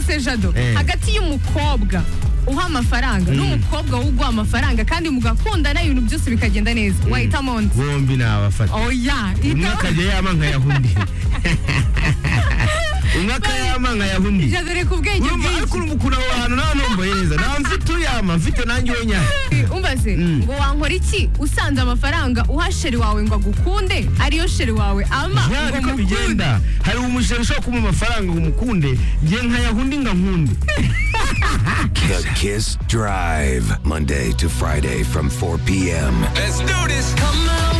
se jado hagati y'umukobwa uha amafaranga n'umukobwa wo uguha amafaranga kandi mugakundana ibintu byose bikagenda neza wahitamo undi bombi nabafata oya umwe ita- akajya yama nkayahunda undi umwe akayama nkayahunda undi jado reka ubwenge urumva ariko bwinshi urumva ukuntu aho hantu nta numva yeza nta mfite uyama mfite nanjye wenyine umbaze Mm. ngo wankora iki usanze amafaranga uha sheri wawe ngo agukunde ariyo sheri wawe ama ya ngo niko mukunde bigenda hari umushere ushobora kumpa amafaranga ngo umukunde njye nkayahunda undi nkankunde The Kiss Drive, Monday to Friday from 4 p.m. Let's do this. Come on.